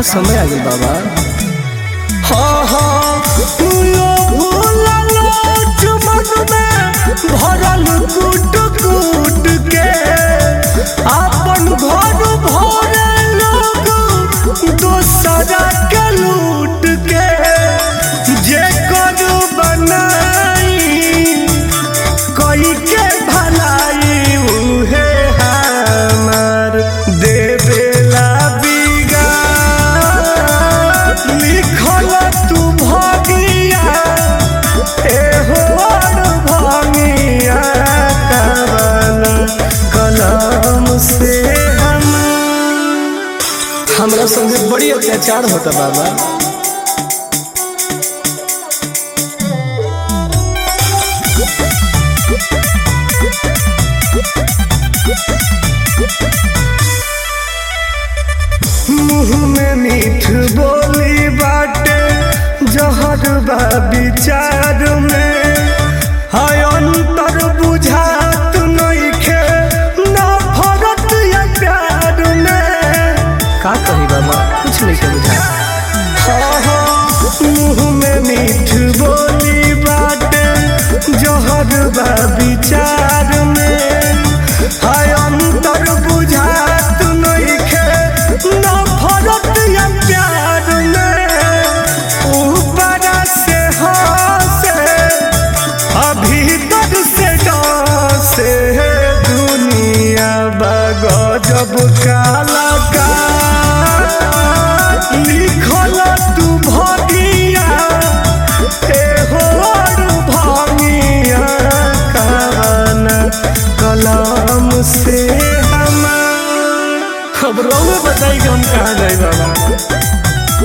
का समय आ गई बाबा हाँ हाँ लो भूला लोच मन में भरल कूट कूट के अपन घर भरे लोग दोसरा के लूट के जे करू बनाई कोई के भलाई उहे हमार देवेला बिगा लिखल तू भगिया एहो भंगिया कवन कलम से हम हमरा संगे बड़ी अत्याचार होता बाबा मुँह में मीठ बोली बाटे जहर बा विचार में हाय अंतर बुझात नइखे ना फरक या प्यार में का कही बाबा कुछ नहीं के बुझा हाँ हाँ मुँह में मीठ बोली बाटे जहर बा विचार में हाय अंतर बुझात नइखे ना फरक या प्यार में ऊपर से हंसे अभी तक से डांसे दुनिया बगजब काला का लिखल तू भगिया एहो भंगिया कवन कलम से हमार अब रहुए बताई कि हम कहाँ जाए बाबा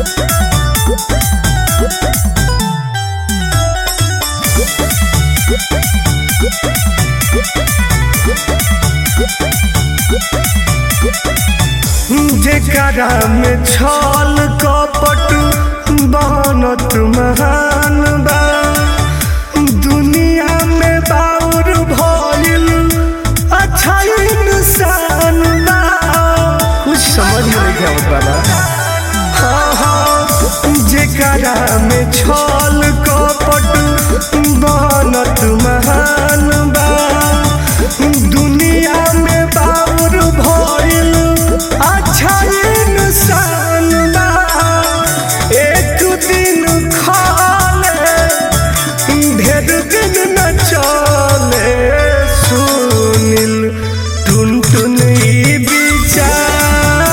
जेकरा में छल कपट बनत महान बा दुनिया में बाउर भइल अच्छा इंसान बा कुछ समझ में नहीं आवत बाबा हाँ हाँ जेकरा में छल कपट बनत महान बा दुनिया में बाउर भइल अच्छा इंसान बा एक दिन खाले ढेर दिन न चले सुनिल टुन टुन ई विचार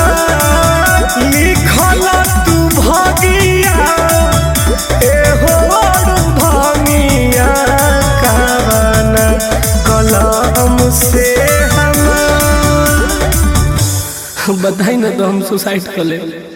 लिखल तू भगिया एहो भंगिया कवन कलम से हमार बताई ना तो हम सुसाइड कर ले